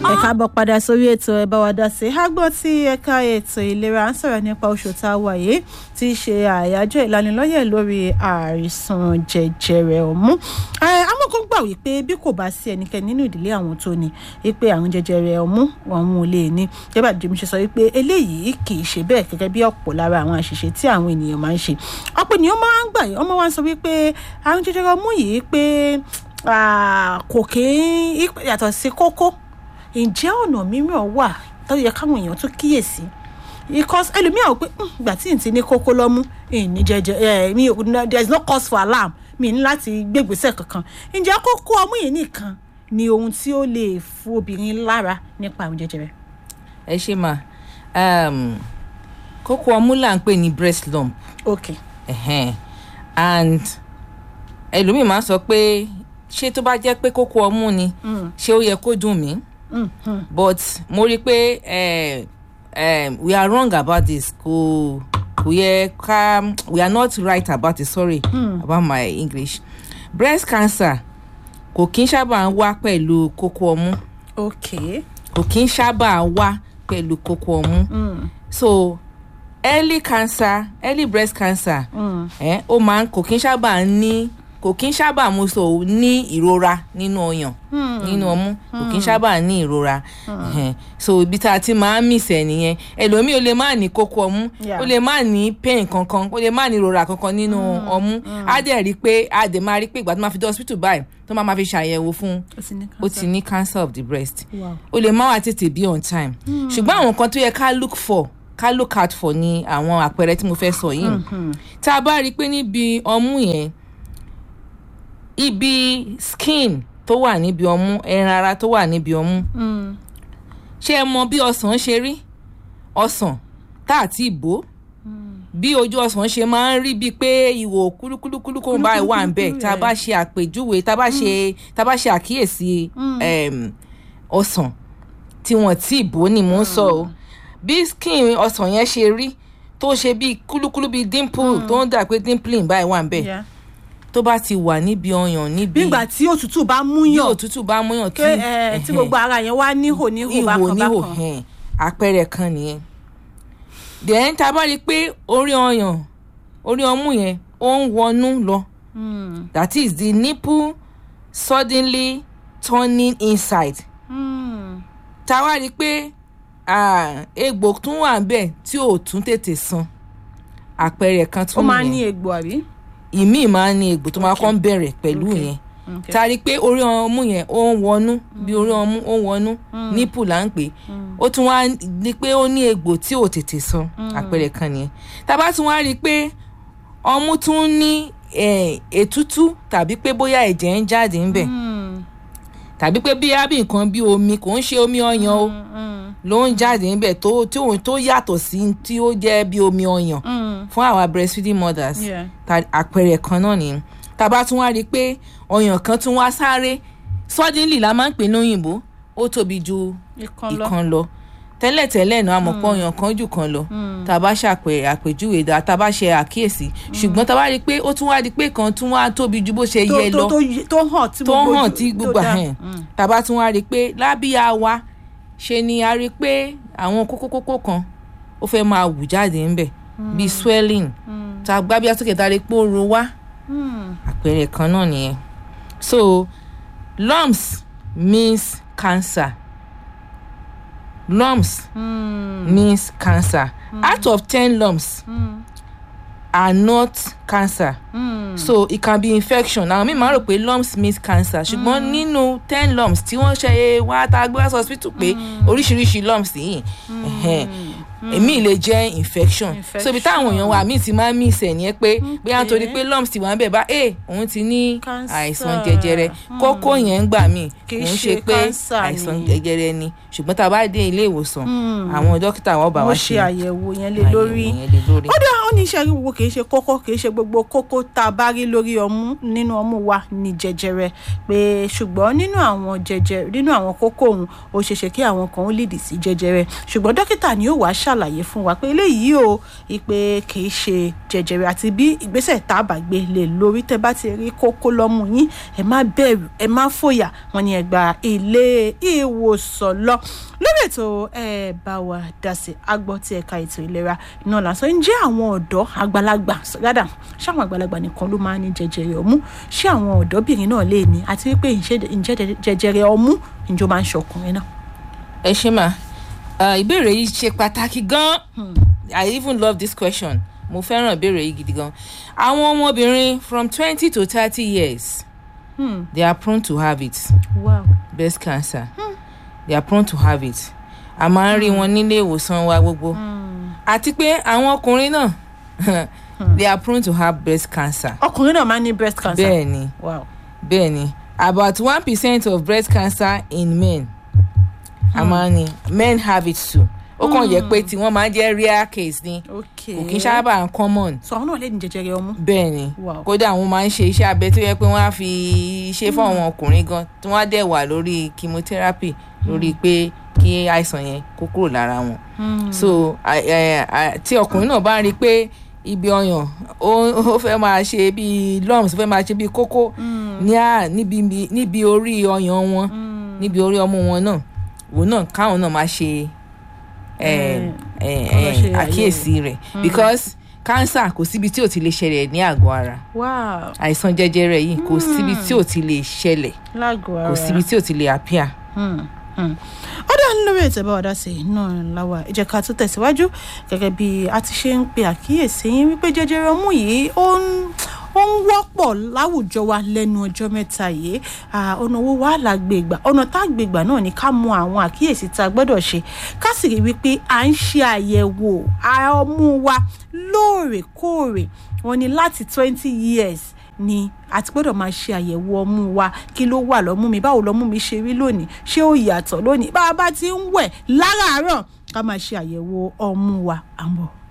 ẹ káàbọ̀ padà sórí ètò ẹ bá wa dá sí i àgbọ̀ tí ẹ̀ka ètò ìlera ń sọ̀rọ̀ nípa oṣù tá a wà yìí tí í ṣe àyájọ́ ìlanilọ́yẹ̀ lórí àìsàn jẹjẹrẹ ọmú amọ̀kọ́ gbà wípé bí kò bá sí ẹnikẹ́ni nínú ìdílé àwọn tó ní wípé àwọn jẹjẹrẹ ọmú àwọn ò lè ní jẹ́bà jẹ́mi ṣe sọ wípé eléyìí kì í ṣe bẹ́ẹ̀ gẹ́gẹ́ bí ọ̀pọ̀ lára àwọn àṣìṣe tí àwọn ènìyàn máa ń ṣe ọ̀pọ̀ ènìyàn máa ń gbà yìí ọmọ wa ń sọ wípé àwọn jẹjẹrẹ ọmú yìí pé kò kí yàtọ̀ sí kókó ǹjẹ́ ọ̀nà mìíràn wà tó yẹ káwọn èèyàn tún kíyèsí because ẹlòmíràn ò pé ìgbà tí n ti ní kókó lọ́mú ní jẹjẹ ẹ mi there is no cause for alarm mi ní láti gbégbèsè kankan ǹjẹ́ kókó ọmú yìí nìkan ni ohun tí ó lè fún obìnrin lára nípa àrùn jẹjẹrẹ. ẹ ṣe mà kókó ọmú là ń pè ní breast lump ok uh-huh. and ẹlòmíì máa ń sọ pé ṣé tó bá jẹ́ pé kókó ọmú ni ṣé ó yẹ kó dùn mí but mo rí i pé um, we are wrong about this kò kò yẹ ká we are not right about it sorry mm. about my english breast cancer kò kí n sábà ń wá pẹ̀lú kókó ọmú ok kò kí n sábà wá pẹ̀lú kókó ọmú mm. so early cancer early breast cancer Mm. eh, ó máa ń kò kí n sábà ní kò kí n sábà mú so ní ìrora nínú ọyàn nínú ọmú kò kí n sábà ní ìrora Ẹhẹn. so ibi tá a ti máa ń mìsẹ̀ nìyẹn ẹlòmíì ó lè má ní kókó ọmú Yeah. ó lè má ní pain kankan ó lè má ní ìrora kankan nínú ọmú á dẹ̀ rí i pé á dẹ̀ máa rí i pé ìgbà tó máa fi dé hospital báyìí tó máa máa fi ṣàyẹ̀wò fún ó ti ní ó ti ní cancer of the breast Wow. ó lè má wá tètè bí on time ṣùgbọ́n àwọn nǹkan tó yẹ ká look for ká look out for ni àwọn àpẹẹrẹ tí mo fẹ́ sọ yìí tá a bá rí i pé níbi ọmú yẹn ibi skin tó wà níbi ọmú ẹran ara tó wà níbi ọmú Mm. ṣé ẹ mọ bí ọsàn ṣe rí ọsàn tá àti ìbò bí ojú ọsàn ṣe máa ń rí bíi pé ìwò kúlúkúlúkúlú kó bá wà ń bẹ̀ tá a bá ṣe àpèjúwe tá a bá ṣe tá a bá ṣe àkíyèsí em, ọsàn tí wọ́n tí ìbò ni mò ń sọ o bí skin ọsàn yẹn ṣe rí tó ṣe bíi kúlúkúlú bíi dimple tó ń dà pé dimpling báyìí wà ń bẹ̀ Yeah. tó bá ti wà níbi ọyàn níbi nígbà tí òtútù bá mú bí yàn òtútù bá múyàn tí pé ẹ, tí ẹhẹn, gbogbo ara yẹn wá níhò níhò ihò bákan níhò bákan. hẹn àpẹẹrẹ kan nìyẹn then tá a bá rí i pé orí ọyàn orí ọmú yẹn ó ń wọnú lọ Mm. that is the nipple suddenly turning inside Mm. tá a wá rí i pé ah, egbò tún wà bẹ́ẹ̀ tí ò tún tètè san àpẹẹrẹ kan ó tún máa ń ní nìyẹn egbò àbí. ìmíì máa ń ní egbò tó máa kọ́ ń bẹ̀rẹ̀ pẹ̀lú Okay. yẹn Okay. tá a rí i pé orí ọmú yẹn ó ń wọnú bí orí ọmú ó ń wọnú nípù là ń pè é ó tún wá ní pé ó ní egbò tí ò tètè san àpẹẹrẹ kan nìyẹn tá a bá tún wá rí i pé ọmú tún ní eh, ètútú tàbí pé bóyá ẹ̀jẹ̀ ń jáde ń bẹ̀ Mm. tàbí pé bí ábì nǹkan bí omi kò ń ṣe omi ọyàn o Mm. ló ń jáde ń bẹ̀ tó tí òun tó yàtọ̀ sí tí ó jẹ́ bí omi ọyàn Mm. fún àwa breastfeeding mothers Yeah. ta àpẹẹrẹ kan náà nìyẹn tá a bá tún wá rí i pé ọyàn kan tún wá sáré suddenly la máa ń pè lóyìnbó ó tóbi ju Ìkan lọ. ìkan lọ tẹ́lẹ̀tẹ́lẹ̀ náà a mọ̀ pé ọyàn kan jù kan lọ tá a bá ṣàpẹ àpèjúwe dá tá a bá ṣe àkíyèsí ṣùgbọ́n tá a bá rí i pé ó tún wá di pé kan tún wá tóbi ju bó ṣe tó yẹ tó lọ tó yí- tó hàn tí tó gbogbo hàn ojú- tí tó gbogbo dá. hàn Mm. tá a bá tún wá rí i pé lábíyá wa ṣe ni a rí i pé àwọn kókókókó kan ó fẹ́ máa wù jáde ńbẹ̀ bíi swelling tá a gbábíyá sókè tá a rí i pé ó ro wá Mm. àpẹẹrẹ kan náà nìyẹn so lumps means cancer lumps Mm. means cancer out of ten lumps Mm. are not cancer Mm. so it can be infection àwọn míì máa ń rò pé lumps means cancer ṣùgbọ́n nínú ten lumps tí wọ́n ṣe wá tá a gbé wá sí hospital pé oríṣiríṣi lumps yìí ẹ̀hẹ́n, èmi lè jẹ́ infection so ibi táwọn èèyàn wa míì ti máa ń mí ìsẹ̀ nìyẹn pé bóyá nítorí pé lumps ti wà ń bẹ̀ bá ẹ òun ti ní Cancer. àìsàn jẹjẹrẹ kókó yẹn ń gbà míì Kì í òun ṣe ṣe pé cancer àìsàn ni. jẹjẹrẹ ni ṣùgbọ́n tá a bá dé ilé ìwòsàn àwọn dókítà wọn bá wọ́n wa ṣe ṣe àyẹ̀wò yẹn lé àyẹ̀wò lórí yẹn lé lórí. ó dá ó ní iṣẹ́ gbogbo kì í ṣe kókó kì í ṣe gbogbo kókó tá a bá rí lórí ọmú nínú ọmú wa ní jẹjẹrẹ pé ṣùgbọ́n nínú àwọn jẹjẹrẹ nínú àwọn kókó òun ó ṣeéṣe kí àwọn kan ó lìdí sí jẹjẹrẹ ṣùgbọ́n dókítà ni yóò wá ṣàlàyé ṣàlàyé fún wa pé eléyìí o ìpè kìí ṣe jẹjẹrẹ àti bí ìgbésẹ̀ tá a bá gbé lè lórí tẹ́ bá ti rí kókó lọ́mú yín ẹ má bẹ̀rù ẹ má fòyà wọn ni ẹ gba ilé ìwòsàn lọ lórí ètò ẹ bá wa dá sí agbọ́ tí ẹ̀ka ètò ìlera náà lásán ń jẹ́ àwọn ọ̀dọ́ àgbàlagbà rádà ṣé àwọn àgbàlagbà nìkan ló máa ń ní jẹjẹrẹ ọmú ṣé àwọn ọ̀dọ́bìnrin náà lè ní àti wípé ǹjẹ́ jẹjẹrẹ ọmú ǹjọ́ máa ń ṣọkùnrin náà. ẹ ṣe mà ìbéèrè yìí ṣe pàtàkì gan i even love this question mo fẹ́ràn ìbéèrè yìí gidi gan àwọn ọmọbìnrin from twenty to thirty years Hmm. they are prone to have it wow. breast cancer they are prone to have it a máa ń rí wọn nílé ìwòsàn wa gbogbo Hmm. àti pé àwọn ọkùnrin náà they are prone to have breast cancer ọkùnrin náà máa ń ní breast cancer. bẹ́ẹ̀ ni wow. bẹ́ẹ̀ ni about one percent of breast cancer in men a máa ń ní men have it too ó kàn jẹ́ pé tí wọ́n máa ń jẹ́ rare case ni okay. kò kí n sábà common sọ àwọn náà lè ní jẹjẹrẹ ọmú. bẹ́ẹ̀ ni Wow. kódà àwọn máa ń ṣe iṣẹ́ abẹ tó yẹ pé wọ́n á fi ṣe fún àwọn ọkùnrin gan tí wọ́n á dẹ̀ wà lórí chemotherapy lórí pé kí àìsàn yẹn kó kúrò lára wọn Hmm. so a- ẹ- a- tí ọkùnrin náà bá rí i pé ibi ọyàn ó ó fẹ́ máa ṣe bíi lumps ó fẹ́ máa ṣe bíi kókó ní à níbi níbi orí ọyàn wọn Hmm. níbi orí ọmú wọn náà òun náà káwọn náà máa ṣe ẹ, ẹ, kọ́ lọ ẹ, ṣe àkíyèsí rẹ̀ because cancer kò síbi tí ò ti lè ṣẹlẹ̀ ní àgọ́ ara wow. àìsàn jẹjẹrẹ yìí kò síbi tí ò ti lè ṣẹlẹ̀ lágọ̀ọ́ ara. kò síbi tí ò ti lè appear. Hmm, hmm. ó dá lórí ètò ìbáwá dá sí i náà láwa ẹ jẹ́ ká tún tẹ̀síwájú gẹ́gẹ́ bí a ti ṣe ń pe àkíyèsí yín wípé jẹjẹrẹ ọmú yìí ó ń ó ń wọ́pọ̀ láwùjọ wa lẹ́nu ọjọ́ mẹ́ta yìí Ah, ọ̀nà owó wa là gbé gbà ọ̀nà tá a gbé gbà náà ni ká mọ àwọn àkíyèsí tá a gbọ́dọ̀ ṣe ká sì rí wípé à ń ṣe àyẹ̀wò ara ọmú wa lóòrèkóòrè wọn ni láti twenty years ni a ti gbọ́dọ̀ máa ṣe àyẹ̀wò ọmú wa kí ló wà lọ́mú mi báwo lọ́mú mi ṣe rí lónìí ṣé ó yàtọ̀ lónìí bá a bá ti ń wẹ̀ láràárọ̀ ká máa ṣe àyẹ̀wò ọmú wa à ń bọ̀.